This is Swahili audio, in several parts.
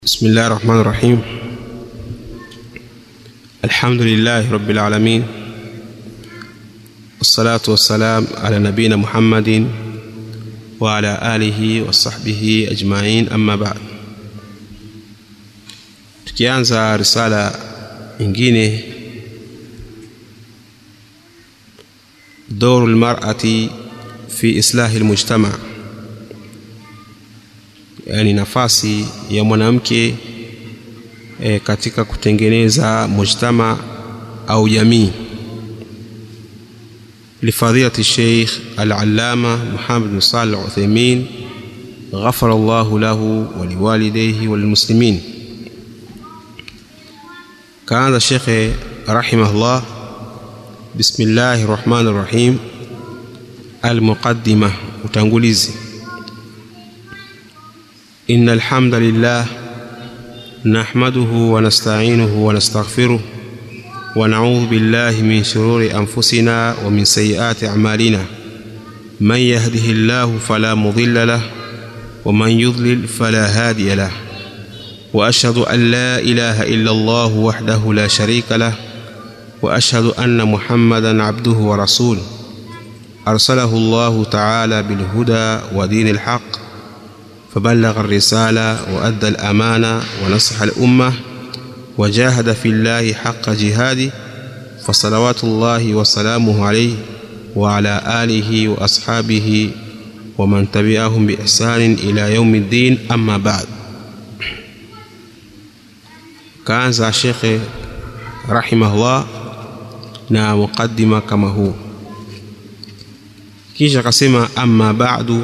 بسم الله الرحمن الرحيم الحمد لله رب العالمين والصلاة والسلام على نبينا محمد وعلى آله وصحبه أجمعين أما بعد tukianza risala nyingine دور المرأة في إصلاح المجتمع yani nafasi ya mwanamke e, katika kutengeneza mujtama au jamii لفضيلة الشيخ العلامة محمد بن صالح العثيمين غفر الله له ولوالديه وللمسلمين كان الشيخ رحمه الله بسم الله الرحمن الرحيم المقدمة utangulizi إن الحمد لله نحمده ونستعينه ونستغفره ونعوذ بالله من شرور أنفسنا ومن سيئات أعمالنا من يهده الله فلا مضل له ومن يضلل فلا هادي له وأشهد أن لا إله إلا الله وحده لا شريك له وأشهد أن محمدا عبده ورسوله أرسله الله تعالى بالهدى ودين الحق فبلغ الرسالة وأدى الأمانة ونصح الأمة وجاهد في الله حق جهاده فصلوات الله وسلامه عليه وعلى آله وأصحابه ومن تبعهم بإحسان إلى يوم الدين أما بعد كان الشيخ رحمه الله na muqaddima kama huu kisha akasema amma ba'du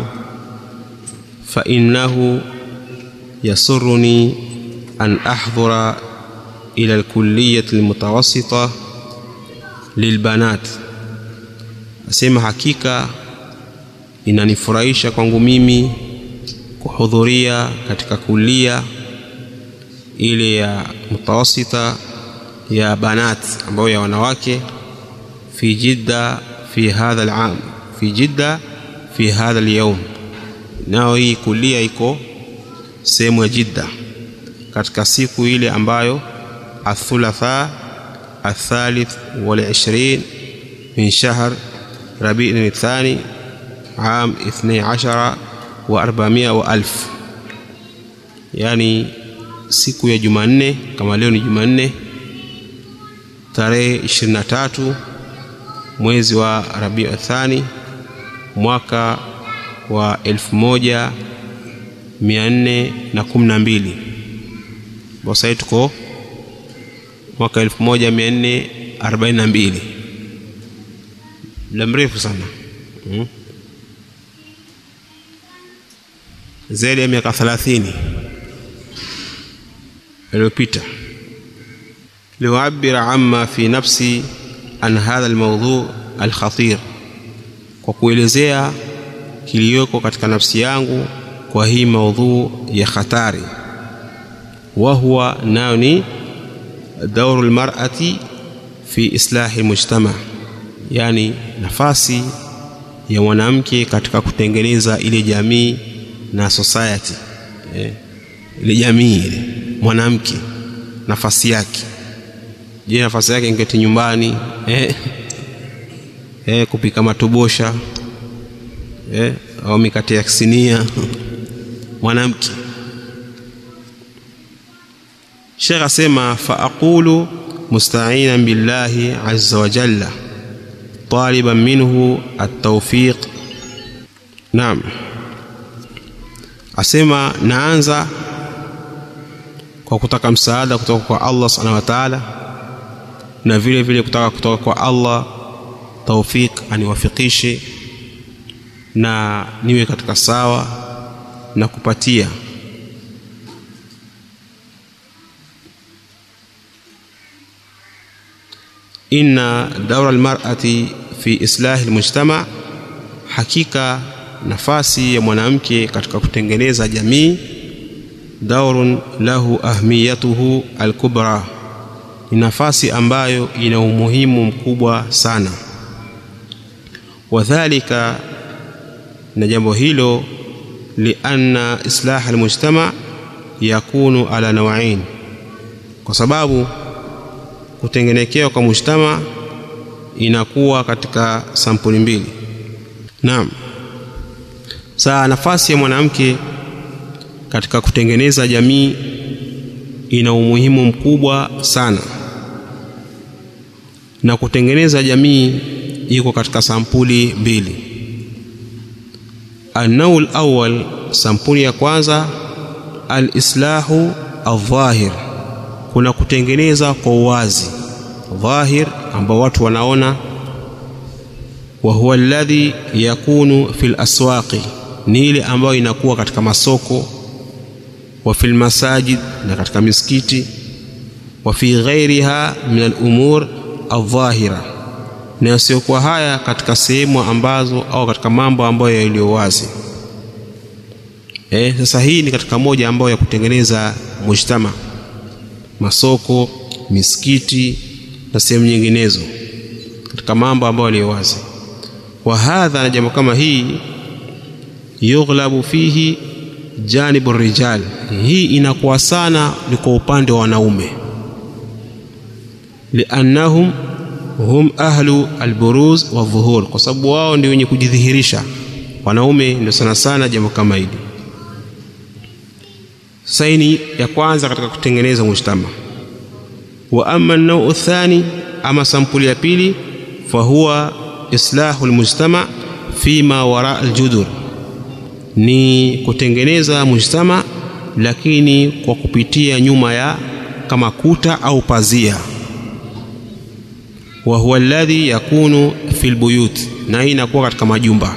فإنه يسرني أن أحضر إلى الكلية المتوسطة للبنات asema hakika inanifurahisha kwangu mimi kuhudhuria katika kulia ile ya mutawasita ya banat ambayo ya wanawake fi jidda fi hadha alam fi jidda fi hadha alyawm nao hii kulia iko sehemu ya Jidda katika siku ile ambayo athulatha athalith wal 20 min shahr rabi'in athani عام 12 wa 400 wa alf yani siku ya Jumanne kama leo ni Jumanne tarehe 23 mwezi wa Rabiul Thani mwaka wa elfu moja mia nne na kumi na mbili bosai tuko mwaka elfu moja mia nne arobaini na mbili muda mrefu sana hmm. zaidi ya miaka thelathini iliyopita liuabira amma fi nafsi an hadha almawdhu alkhatir kwa kuelezea kiliyoko katika nafsi yangu kwa hii maudhuu ya hatari wa huwa nayo ni dauru lmarati fi islahi mujtama yani nafasi ya mwanamke katika kutengeneza ile jamii na society eh, ile jamii ile mwanamke nafasi yake je nafasi yake ingeti nyumbani eh, eh, kupika matobosha eh, au mikate ya sinia mwanamke Sheikh asema fa aqulu musta'inan billahi azza wa jalla taliban minhu at-tawfiq naam asema naanza kwa kutaka msaada kutoka kwa Allah subhanahu wa ta'ala na vile vile kutaka kutoka kwa Allah tawfiq aniwafikishe na niwe katika sawa na kupatia inna daura almar'ati fi islahi almujtama hakika nafasi ya mwanamke katika kutengeneza jamii daurun lahu ahmiyatuhu alkubra ni nafasi ambayo ina umuhimu mkubwa sana wadhalika na jambo hilo lianna islah almujtama yakunu ala nawain kwa sababu kutengenekewa kwa mujtama inakuwa katika sampuli mbili naam saa nafasi ya mwanamke katika kutengeneza jamii ina umuhimu mkubwa sana na kutengeneza jamii iko katika sampuli mbili annaul awal sampuli ya kwanza alislahu aldhahir kuna kutengeneza kwa uwazi dhahir ambao watu wanaona wa huwa alladhi yakunu fil aswaqi ni ile ambayo inakuwa katika masoko wa fil masajid na katika misikiti wa fi ghairiha min al-umur aldhahira na yasiokuwa haya katika sehemu ambazo au katika mambo ambayo yaliyo wazi eh sasa hii ni katika moja ambayo ya kutengeneza mujtama masoko misikiti na sehemu nyinginezo katika mambo ambayo yaliyo wazi wa hadha na jambo kama hii yughlabu fihi janibu rijal hii inakuwa sana ni kwa upande wa wanaume liannahum hum ahlu alburuz wa dhuhur kwa sababu wao ndio wenye kujidhihirisha wanaume ndio sana sana jambo kama hili saini ya kwanza katika kutengeneza mujtama wa amma nau thani ama sampuli ya pili fahuwa islahu almujtama fima wara aljudur ni kutengeneza mujtama lakini kwa kupitia nyuma ya kama kuta au pazia wa huwa alladhi yakunu fil buyut na hii inakuwa katika majumba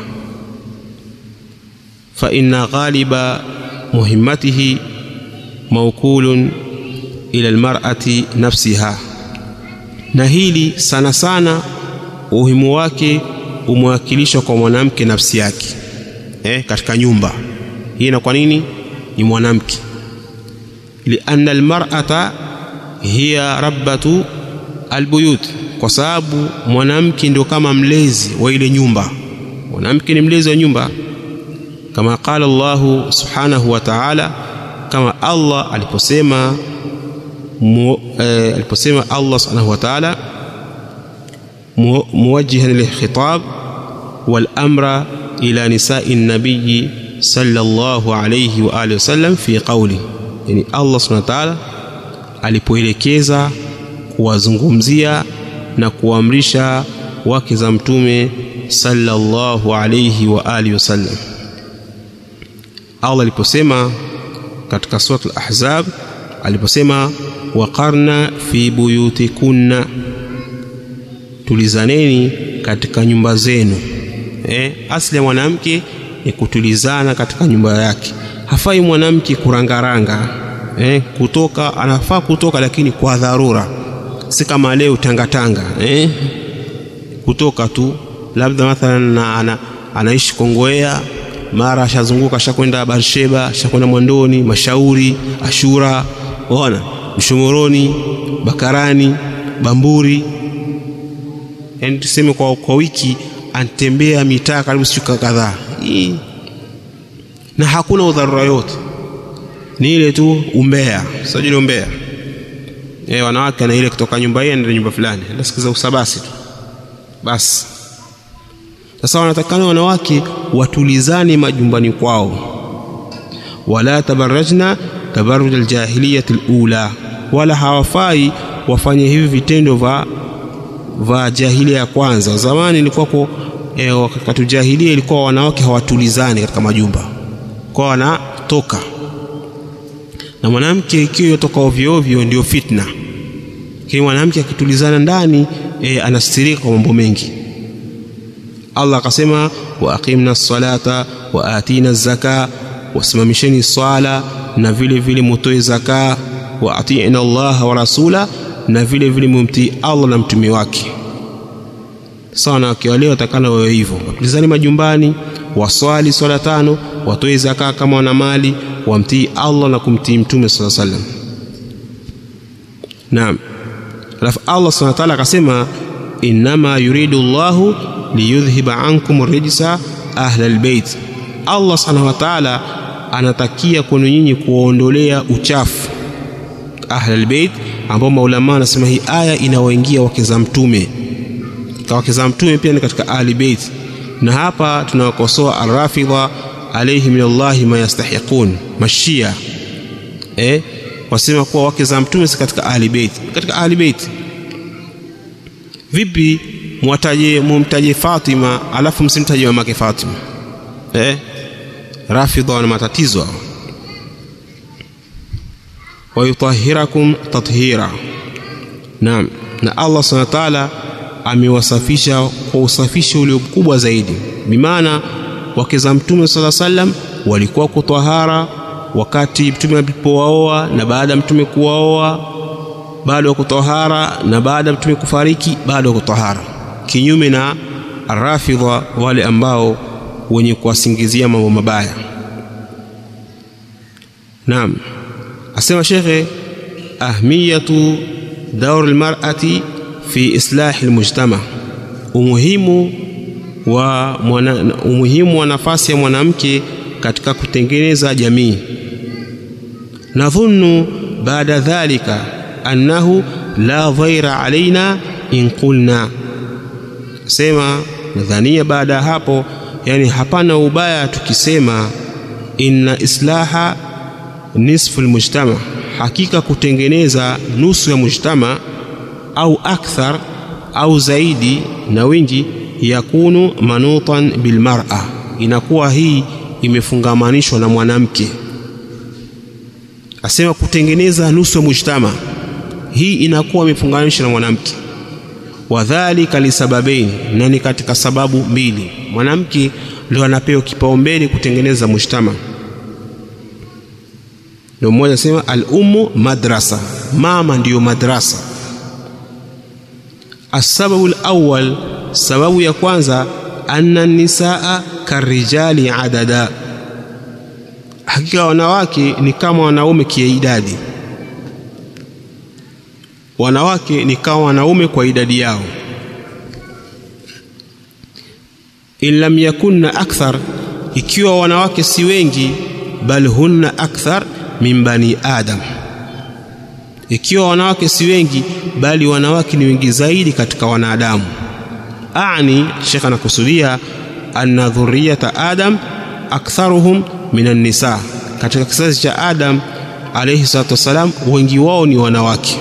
fa inna ghaliba muhimmatihi mawkulun ila almar'ati nafsiha na hili sana sana umuhimu wake umewakilishwa kwa mwanamke nafsi yake eh, katika nyumba hii na kwa nini ni mwanamke lianna almar'ata hiya rabbatu albuyut kwa sababu mwanamke ndio kama mlezi wa ile nyumba mwanamke ni mlezi wa nyumba kama qala Allahu subhanahu wa ta'ala kama Allah aliposema mu, eh, aliposema Allah subhanahu wa ta'ala mu, muwajjihan lilkhitab wal amra ila nisa'i nabiy sallallahu alayhi wa alihi wasallam fi qawli yani Allah subhanahu wa ta'ala alipoelekeza kuwazungumzia na kuamrisha wake za mtume sallallahu alayhi wa alihi wasallam Allah aliposema katika surat al-ahzab aliposema waqarna fi buyutikunna tulizaneni katika nyumba zenu eh, asili ya mwanamke ni kutulizana katika nyumba yake hafai mwanamke kurangaranga eh, kutoka anafaa kutoka lakini kwa dharura si kama leo tangatanga eh, kutoka tu labda mathalan na, ana, anaishi Kongowea mara ashazunguka ashakwenda Barsheba ashakwenda Mwandoni Mashauri Ashura ona Mshomoroni Bakarani Bamburi yani tuseme kwa, kwa wiki antembea mitaa karibu siku kadhaa na hakuna udharura yote ni ile tu umbea sijui umbea eh wanawake na ile kutoka nyumba hii ndio nyumba fulani nasikiza usabasi tu basi sasa wanatakana wanawake watulizane majumbani kwao wala tabarrajna tabarruj aljahiliyah alula wala hawafai wafanye hivi vitendo vya va jahilia ya kwanza zamani ilikuwa kwa e, wakati jahilia ilikuwa wanawake hawatulizani katika majumba kwa wanatoka na mwanamke ikiwa yotoka ovyo ovyo ndio fitna lakini mwanamke akitulizana ndani e, anastirika kwa mambo mengi Allah akasema wa aqimna salata wa atina zaka wasimamisheni swala na vile vile mutoe zaka wa atina Allah wa rasula na vile vile mumtii Allah na mtume wake sawa na wale watakana wawe hivyo watulizani majumbani waswali swala tano watoe zaka kama wana mali wamtii Allah na kumtii mtume sallallahu alaihi wasallam naam alafu Allah subhanahu wa ta'ala akasema innama yuridu Allahu liyudhhiba ankum rijsa ahla albayt Allah subhanahu wa ta'ala anatakia kwenu nyinyi kuwaondolea uchafu ahlul bait ambao maulama anasema hii aya inawaingia wake za mtume kwa wake za mtume pia ni katika ahli bait na hapa tunawakosoa arrafidha alayhi min Allahi ma yastahiqun mashia eh wasema kuwa wake za mtume si katika ahli bait katika ahli bait vipi mwataje mumtaje Fatima alafu msimtaje mamake Fatima eh rafidha wana matatizo wayutahhirakum tathira naam na Allah subhanahu wa ta'ala amewasafisha kwa usafisho ulio mkubwa zaidi bimaana wake za mtume sala sallam walikuwa kutahara wakati mtume alipowaoa na baada ya mtume kuwaoa bado wa kutahara na baada ya mtume kufariki bado wa kutahara kinyume na rafidha wale ambao wenye kuwasingizia mambo mabaya naam asema shekhe ahmiyatu daur almar'ati fi islahi almujtama umuhimu wa mwana, umuhimu wa nafasi ya mwanamke katika kutengeneza jamii nadhunnu baada dhalika annahu la dhaira alaina in qulna sema nadhania baada ya hapo yani hapana ubaya tukisema inna islaha nisfu almujtama hakika kutengeneza nusu ya mujtama au akthar au zaidi na wingi yakunu manutan bilmar'a inakuwa hii imefungamanishwa na mwanamke asema kutengeneza nusu ya mujtama hii inakuwa imefunganishwa na mwanamke wadhalika lisababaini na ni katika sababu mbili mwanamke ndio anapewa kipaumbele kutengeneza mujtama ndio mmoja sema al-ummu madrasa mama ndiyo madrasa asababu al-awwal sababu ya kwanza anna nisaa karijali adada hakika wanawake ni kama wanaume kiidadi wanawake ni kama wanaume kwa idadi yao in lam yakunna akthar ikiwa wanawake si wengi bal hunna akthar min bani adam ikiwa wanawake si wengi bali wanawake ni wengi zaidi katika wanadamu ani shekha anakusudia anna dhurriyata adam aktharuhum min an-nisa katika kizazi cha adam alayhi salatu wassalam wengi wao ni wanawake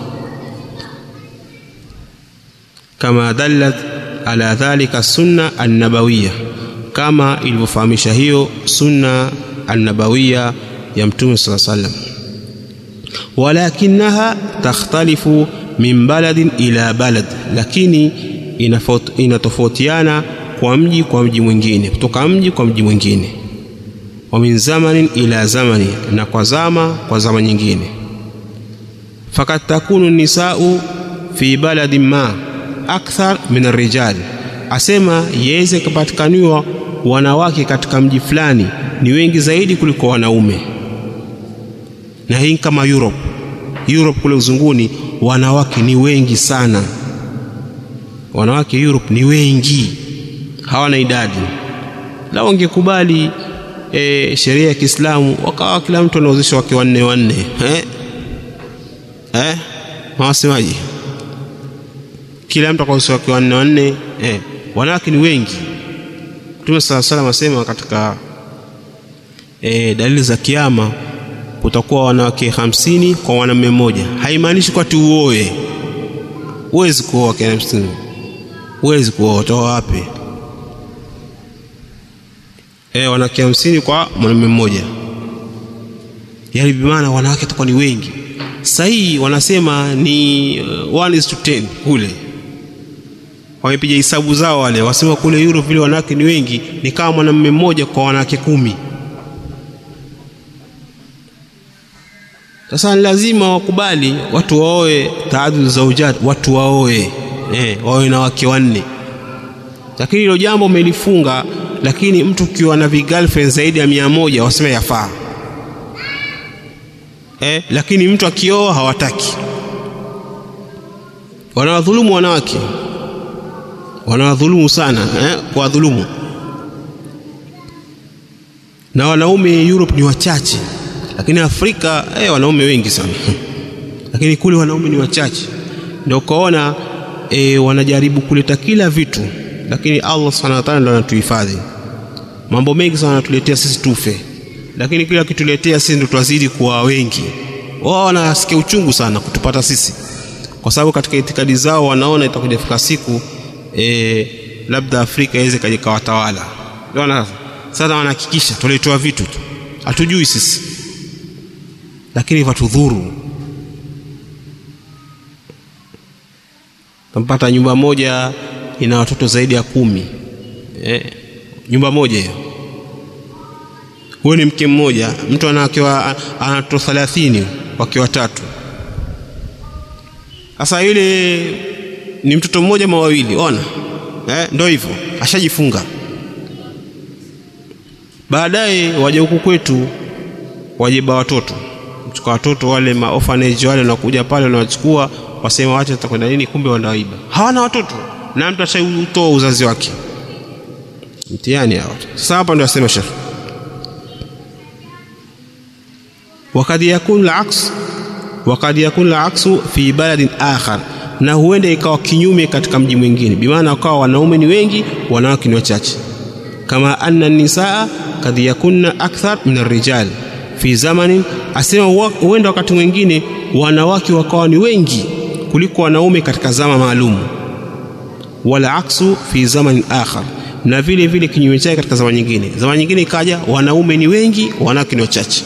kama dallat ala dhalika sunna an-nabawiyya kama ilivyofahamisha hiyo sunna an-nabawiyya ya mtume sala sallam walakinaha takhtalifu min baladin ila balad lakini inatofautiana kwa mji kwa mji mwingine kutoka mji kwa mji mwingine wa min zamanin ila zamani na kwa zama kwa zama nyingine fakad takunu nisau fi baladin ma akthar min arrijal asema yaweze kupatikaniwa wanawake katika mji fulani ni wengi zaidi kuliko wanaume na hii kama Europe Europe kule uzunguni wanawake ni wengi sana wanawake Europe ni wengi hawana idadi la wangekubali e, sheria ya Kiislamu wakawa kila mtu anaozesha wake wanne wanne eh eh mawasemaji kila mtu akaozesha wake wanne wanne eh wanawake ni wengi Mtume sala salam asema katika e, dalili za kiyama kutakuwa wanawake hamsini kwa mwanamume mmoja haimaanishi kwa tu uoe huwezi kuoa wake hamsini huwezi kuoa toa wapi e, wanawake hamsini kwa mwanamume mmoja yaani bimaana wanawake watakuwa ni wengi sahii wanasema ni uh, one is to ten kule wamepiga hisabu zao wale wasema kule Europe vile wanawake ni wengi ni kama mwanamume mmoja kwa wanawake kumi sasa ni lazima wakubali watu waoe taadud zaujat watu waoe eh, waoe na wake wanne lakini hilo jambo umelifunga lakini mtu ukiwa na vigirlfriend zaidi ya mia moja wasema yafaa eh, lakini mtu akioa hawataki wanawadhulumu wanawake wanawadhulumu sana eh, kuwadhulumu na wanaume Europe ni wachache, lakini Afrika eh, wanaume wengi sana lakini kule wanaume ni wachache, ndio ukaona e, wanajaribu kuleta kila vitu, lakini Allah subhanahu wa ta'ala ndio anatuhifadhi. Mambo mengi sana anatuletea sisi tufe, lakini kila kituletea sisi ndio twazidi kuwa wengi. Wao wanasikia uchungu sana kutupata sisi, kwa sababu katika itikadi zao wanaona itakuja fika siku e, labda Afrika iweze kaja kawatawala. Unaona sasa, wanahakikisha tuletewa vitu tu, hatujui sisi, lakini watudhuru tampata nyumba moja ina watoto zaidi ya kumi eh, nyumba moja hiyo. Huyo ni mke mmoja, mtu anakiwa ana watoto thelathini wake watatu. Sasa yule ni mtoto mmoja ma wawili, ona eh, ndio hivyo, ashajifunga. Baadaye waje huku kwetu, wajeba watoto, mchukua watoto wale ma orphanage wale, wanakuja pale wanawachukua wasema wacha tutakwenda nini, kumbe wanaiba. Hawana watoto na mtu ashautoa uzazi wake, mtihani hao. Sasa hapa ndio asema Sheikh, wakad yakun al-aks wakad yakun al-aksu fi baladin akhar, na huenda ikawa kinyume katika mji mwingine, bimaana wakawa wanaume ni wengi, wanawake ni wachache. Kama anna nisaa kad yakunna akthar min ar-rijal fi zamanin, asema huenda wakati mwingine wanawake wakawa ni wengi kuliko wanaume katika zama maalum, wala aksu fi zaman akhar, na vile vile kinyume chake katika zama nyingine. Zama nyingine ikaja wanaume ni wengi, wanawake ni wachache.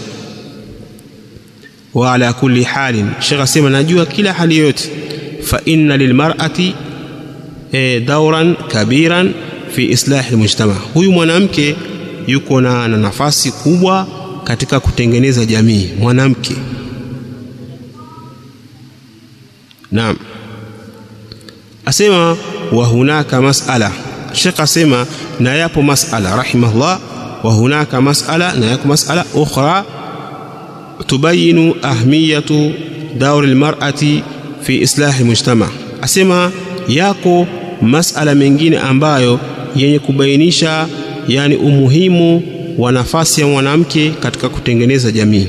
Wa ala kulli halin, Sheikh asema najua kila hali yoyote, fa inna lilmar'ati e, dauran kabiran fi islahi almujtama, huyu mwanamke yuko na nafasi kubwa katika kutengeneza jamii. Mwanamke Naam, asema wa hunaka masala. Sheikh asema na yapo masala rahimahullah, wa hunaka masala, na yako masala ukhra tubayinu ahmiyatu dauri almar'ati fi islahi mujtama. Asema yako masala mengine ambayo yenye kubainisha yani umuhimu wa nafasi ya mwanamke katika kutengeneza jamii.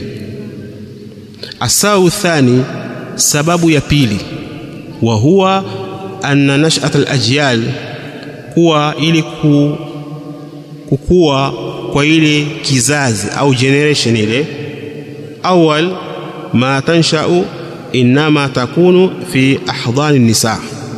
Asau thani Sababu ya pili, wa huwa anna nashat alajyal, kuwa ili ku, kukua kwa ile kizazi au generation ile, awal ma tanshau innama takunu fi ahdhani nisa,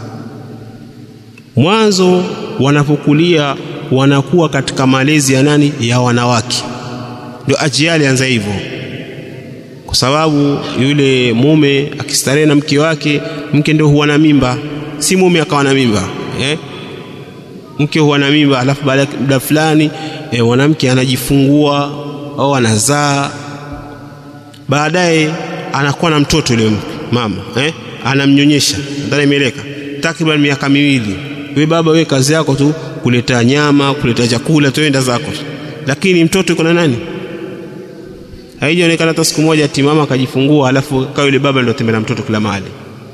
mwanzo wanapokulia wanakuwa katika malezi ya nani? Ya wanawake. Ndio ajyali anza hivyo kwa sababu yule mume akistarehe na mke wake, mke ndio huwa na mimba, si mume akawa na mimba eh? Mke huwa na mimba, alafu baada ya muda fulani eh, mwanamke anajifungua au anazaa, baadaye anakuwa na mtoto yule mama eh? Anamnyonyesha ndani imeleka takriban miaka miwili. We baba, we kazi yako tu kuleta nyama, kuleta chakula, tuenda zako, lakini mtoto yuko na nani? Haijaonekana hata siku moja ati mama akajifungua alafu kawa yule baba ndio tembea na mtoto kila mahali.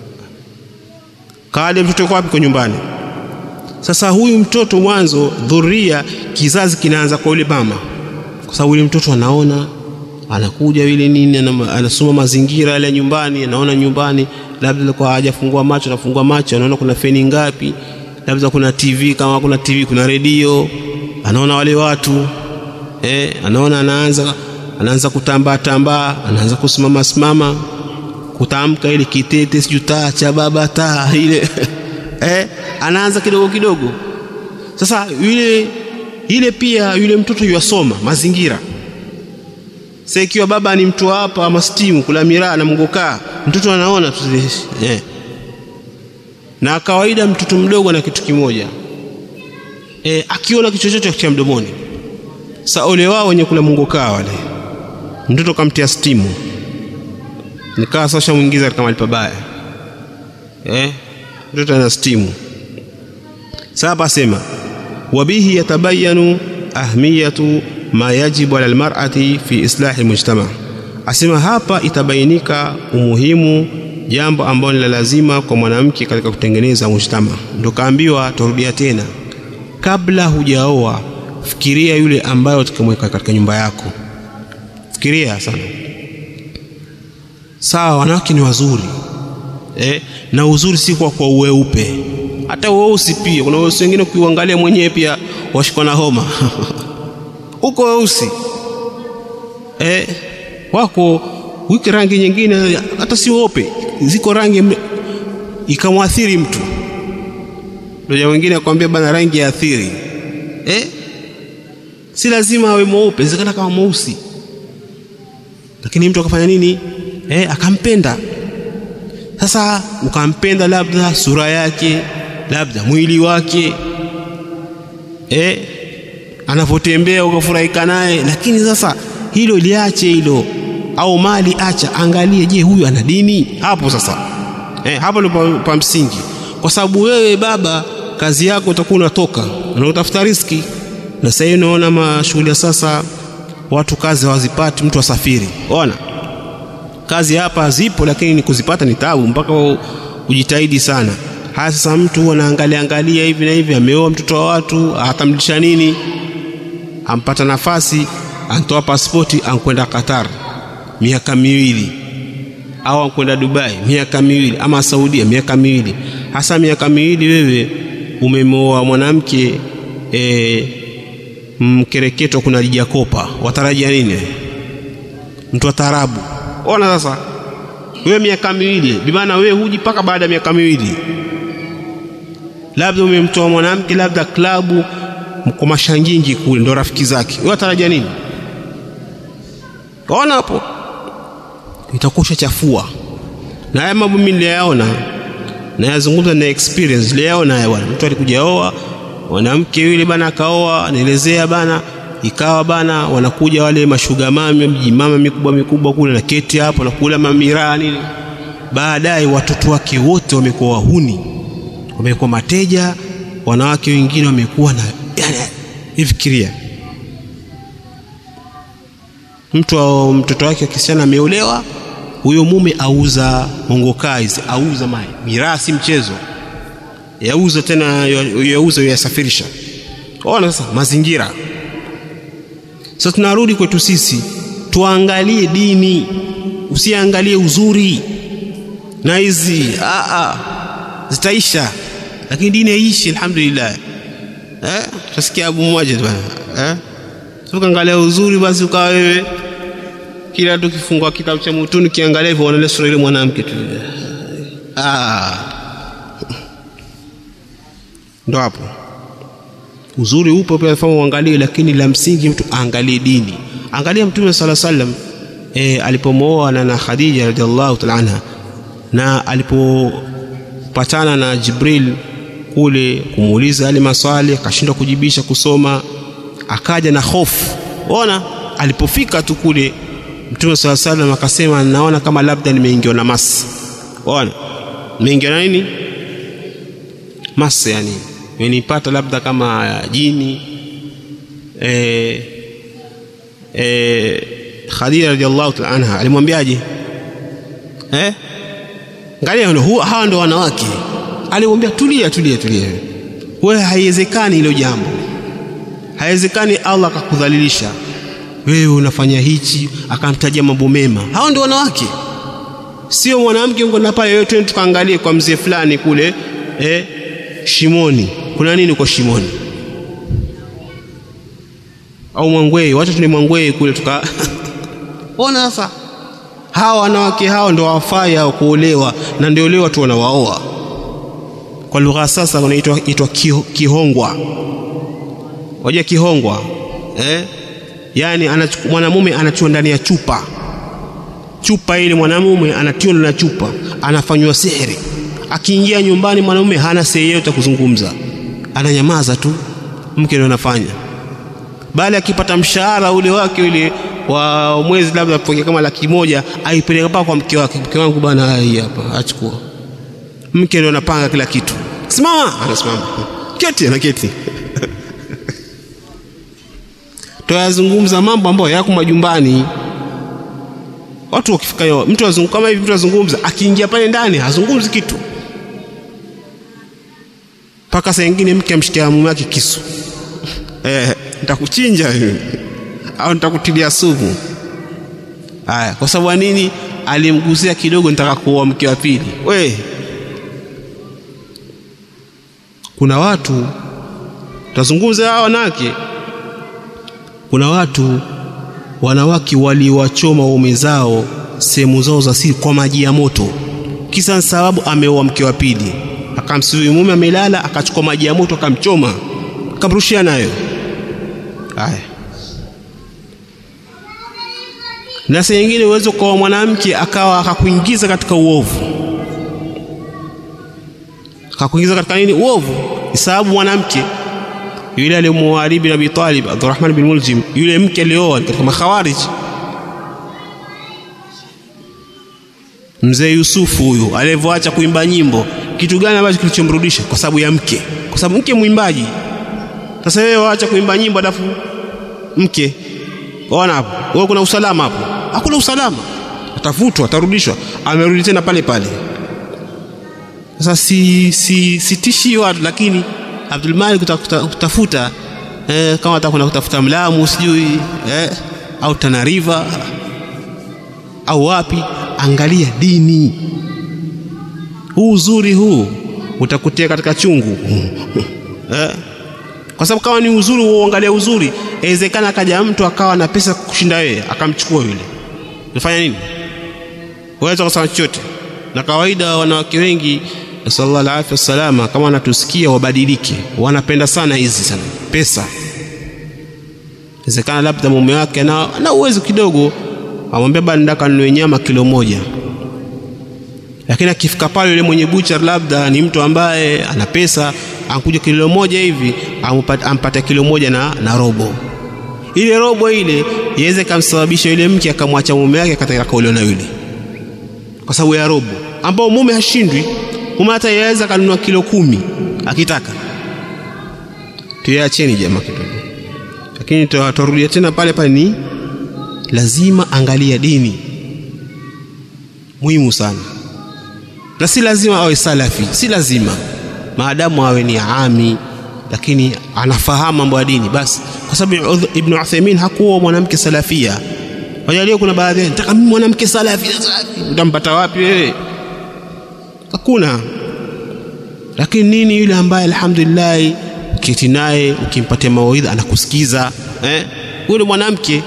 Kaade mtoto yuko wapi? Kwa nyumbani. Sasa huyu mtoto mwanzo, dhuria, kizazi kinaanza kwa yule mama, kwa sababu yule mtoto anaona, anakuja yule nini, anasoma mazingira yale ya nyumbani, anaona nyumbani, labda kwa hajafungua macho, anafungua macho, anaona kuna feni ngapi, labda kuna TV, kama kuna TV kuna redio, anaona wale watu eh, anaona anaanza anaanza kutambaa tambaa, anaanza kusimama simama, kutamka ile kitete, sijui taa cha baba taa ile eh, anaanza kidogo kidogo. Sasa yule ile pia yule mtoto yuasoma mazingira. Sasa ikiwa baba ni mtu hapa ama stimu kula miraa na mgokaa, mtoto anaona tu eh. Na kawaida mtoto mdogo na kitu kimoja eh, akiona kitu chochote cha mdomoni. Sasa ole wao wenye kula mgokaa wale mtoto kamtia stimu, nikawa sasa mwingiza katika mahali pabaya eh, mtoto ana stimu. Sasa hapa sema wabihi yatabayanu ahmiyatu ma yajibu ala almar'ati fi islahi almujtama, asema hapa itabainika umuhimu jambo ambalo ni la lazima kwa mwanamke katika kutengeneza mujtama. Ndio kaambiwa, turudia tena, kabla hujaoa fikiria yule ambayo tukamweka katika nyumba yako fikiria sana sawa wanawake ni wazuri eh, na uzuri si kwa kwa uweupe hata weusi pia kuna weusi wengine ukiuangalia mwenyewe pia washikwa na homa uko weusi eh, wako wiki rangi nyingine hata si weupe ziko rangi ikamwathiri mtu ndio wengine akwambia bana rangi ya athiri eh? si lazima awe mweupe zikana kama mweusi lakini mtu akafanya nini eh, akampenda sasa ukampenda labda sura yake labda mwili wake eh, anavyotembea ukafurahika naye lakini sasa hilo liache hilo au mali acha angalie je huyu ana dini hapo sasa eh, hapo ndio pa, pa msingi kwa sababu wewe baba kazi yako utakuwa unatoka unautafuta riski na sasa hivi unaona mashughuli ya sasa watu kazi hawazipati mtu asafiri ona kazi hapa zipo lakini ni kuzipata ni tabu mpaka ujitahidi sana haya sasa mtu anaangalia angalia hivi na hivi ameoa mtoto wa watu atamlisha nini ampata nafasi antoa pasipoti ankwenda Qatar miaka miwili au ankwenda Dubai miaka miwili ama Saudia miaka miwili hasa miaka miwili wewe umemoa mwanamke e, mkereketo kuna lijakopa watarajia nini mtu wa tarabu ona sasa wewe miaka miwili bimaana wewe huji mpaka baada ya miaka miwili labda umemtoa mwanamke labda klabu kwa mashangingi kule ndo rafiki zake wewe watarajia nini ona hapo itakuwa chafua na haya mambo mimi niliyaona nayazungumza na experience niliyaona haya bwana mtu alikuja oa mwanamke yule bana akaoa anaelezea bana ikawa bana wanakuja wale mashuga mami mjimama mikubwa mikubwa kule na keti hapo na kula mamiraa nini baadaye watoto wake wote wamekuwa wahuni wamekuwa mateja wanawake wengine wamekuwa na yani ifikiria mtu au mtoto wake akisichana ameolewa huyo mume auza mongokaizi auza mai miraa si mchezo yauza tena yauza yasafirisha ona sasa mazingira sasa tunarudi kwetu sisi tuangalie dini usiangalie uzuri na hizi zitaisha lakini dini haiishi alhamdulillah eh tutasikia abu mmoja bwana eh ukaangalia uzuri basi ukawa wewe kila tukifungua kitabu cha mutuni kiangalia hivyo unaona sura ile mwanamke tu ah ndo hapo uzuri upo pia fahamu uangalie lakini la msingi mtu aangalie dini angalia mtume sala sallam e, alipomooa na, na Khadija radhiallahu ta'ala anha na alipopatana na Jibril kule kumuuliza yale maswali akashindwa kujibisha kusoma akaja na hofu ona alipofika tu kule mtume sala sallam akasema naona kama labda nimeingiwa na masi ona nimeingiwa na nini masi yani imenipata labda kama jini e, e, Khadija radhiallahu ta'ala anha alimwambiaje eh angalia hawa ndo wanawake alimwambia tulia tulia tulia wewe haiwezekani hilo jambo haiwezekani Allah akakudhalilisha wewe unafanya hichi akamtajia mambo mema hao ndio wanawake sio mwanamke ngona pale yote tukaangalie kwa mzee fulani kule eh shimoni kuna nini kwa shimoni au mwangwei wacha tuni mwangwei kule tuka ona sasa hawa wanawake hao ndio wafai hao kuolewa na ndio leo watu wanawaoa kwa lugha sasa wanaitwa itwa kihongwa wajua kihongwa eh yani mwanamume anatiwa ndani ya chupa chupa ile mwanamume anatiwa na chupa anafanywa sihiri akiingia nyumbani mwanamume hana sehemu yote kuzungumza ananyamaza tu mke ndio anafanya bali akipata mshahara ule wake ule wa mwezi labda apokea kama laki moja aipeleka mpaka kwa mke wake mke wangu bana hii hapa achukua mke ndio anapanga kila kitu simama anasimama keti anaketi tuyazungumza mambo ambayo yako majumbani watu wakifika yo mtu azungumza kama hivi mtu azungumza akiingia pale ndani hazungumzi kitu mpaka saa nyingine mke amshikia mume wake kisu eh nitakuchinja wewe au nitakutilia sumu haya kwa sababu nini alimgusia kidogo nitaka kuoa mke wa pili we kuna watu tutazungumza hawa wanawake kuna watu wanawake waliwachoma waume zao sehemu zao za siri kwa maji ya moto kisa sababu ameoa mke wa pili akamsiri mume amelala akachukua maji ya moto akamchoma akamrushia nayo haya na saa nyingine uwezo kwa mwanamke akawa akakuingiza katika uovu akakuingiza katika nini uovu ni sababu mwanamke yule aliyemuoa Ali bin Abi Talib Abdurrahman bin Muljim yule mke alioa katika makhawarij mzee Yusufu huyu alivyoacha kuimba nyimbo kitu gani ambacho kilichomrudisha kwa sababu ya mke kwa sababu mke mwimbaji sasa wewe waacha kuimba nyimbo alafu mke ona hapo wewe kuna usalama hapo hakuna usalama atavutwa atarudishwa amerudi tena pale pale sasa si si sitishi watu lakini Abdul Malik kutafuta eh, kama atakwenda kutafuta Mlamu sijui eh, au Tana River au wapi angalia dini huu uzuri huu utakutia katika chungu eh? kwa sababu kama ni uzuri uangalia uzuri inawezekana akaja mtu akawa na pesa kushinda wewe akamchukua yule unafanya nini waweza kusema chochote na kawaida wanawake wengi sallallahu alaihi wasallam kama wanatusikia wabadilike wanapenda sana hizi sana pesa inawezekana labda mume wake na, na uwezo kidogo amwambia bana ndaka ninunue nyama kilo moja lakini akifika pale yule mwenye buchar labda ni mtu ambaye ana pesa anakuja kilo moja hivi ampata kilo moja na, na robo ile robo ile iweze kamsababisha yule mke akamwacha mume wake katika kaulio na yule kwa sababu ya robo ambao mume hashindwi mume hata yaweza kanunua kilo kumi akitaka tuyacheni jamaa kidogo lakini tutarudia tena pale pale ni lazima angalia dini muhimu sana na si lazima awe salafi si lazima maadamu awe ni ami lakini anafahamu mambo ya dini basi kwa sababu ibn Uthaymeen hakuwa mwanamke salafia wajalio kuna baadhi nataka mimi mwanamke salafi utampata wapi wewe hakuna lakini nini yule ambaye alhamdulillah ukiti naye ukimpatia mawaidha anakusikiza eh yule mwanamke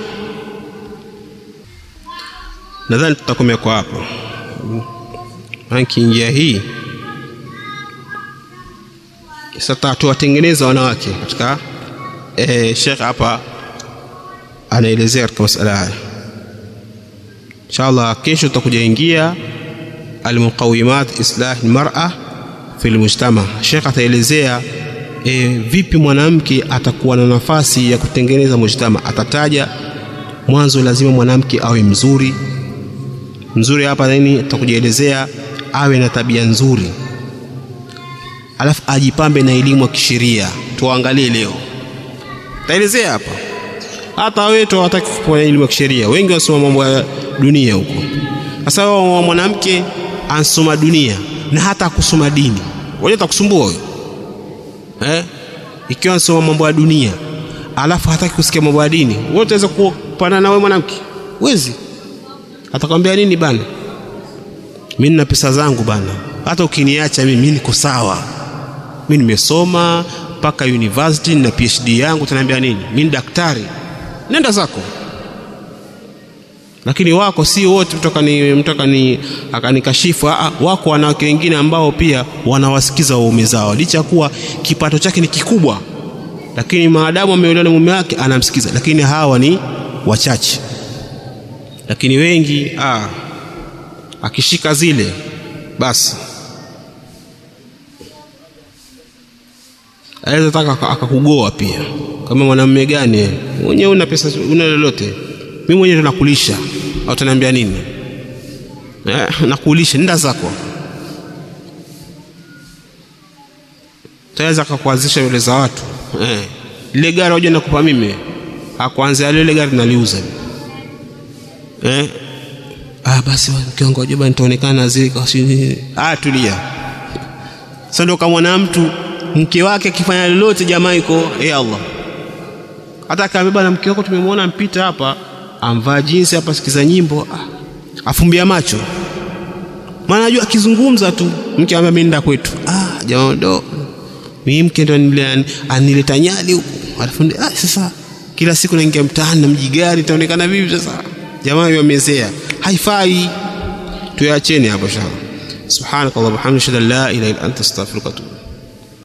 nadhani tutakomea kwa hapo ranking ya hii sasa tuwatengeneza wanawake katika e, Sheikh hapa anaelezea katika masala haya inshallah kesho tutakuja ingia almuqawimat islah almar'a fi almujtama Sheikh ataelezea e, vipi mwanamke atakuwa na nafasi ya kutengeneza mujtama atataja mwanzo lazima mwanamke awe mzuri mzuri hapa nini tutakujielezea awe na tabia nzuri alafu ajipambe na elimu ya kisheria tuangalie leo taelezea hapa hata wewe tu hawataki kupewa elimu ya kisheria wengi wasoma mambo ya dunia huko sasa mwanamke ansoma dunia na hata kusoma dini wewe utakusumbua huyo eh ikiwa ansoma mambo ya dunia alafu hataki kusikia mambo ya dini wewe utaweza kupana na wewe mwanamke wezi atakwambia nini bana mimi nina pesa zangu bana hata ukiniacha mimi niko sawa mimi nimesoma mpaka university na PhD yangu utaniambia nini mimi daktari nenda zako lakini wako si wote mtoka ni mtoka ni akanikashifu wako wanawake wengine ambao pia wanawasikiza waume zao licha kuwa kipato chake ni kikubwa lakini maadamu ameolewa na mume wake anamsikiza lakini hawa ni wachache lakini wengi ah, akishika zile basi aweza taka akakugoa pia kama mwanamume gani mwenyewe una pesa una lolote mimi mwenyewe tunakulisha au tunaambia nini eh, nakulisha nenda zako taweza akakuanzisha yule za watu eh, ile gari hoja nakupa mimi akuanzia ile gari naliuza eh ah basi kiwango joba nitaonekana zile kwa ah tulia sasa ndio kama mtu mke wake akifanya lolote jamaa iko eh Allah hata akaambia bwana mke wako tumemwona mpita hapa amvaa jinsi hapa sikiza nyimbo ah, afumbia macho maana najua akizungumza tu mke ambaye mimi nenda kwetu ah jamaa ndo mimi mke ndo anile- anileta nyali huku alafu ndi- ah sasa kila siku naingia mtaani na mji gari itaonekana vipi sasa jamaa yamezea haifai tuyacheni hapo shaka subhanakallahumma wa bihamdika ashhadu an la ilaha illa anta astaghfiruka wa atubu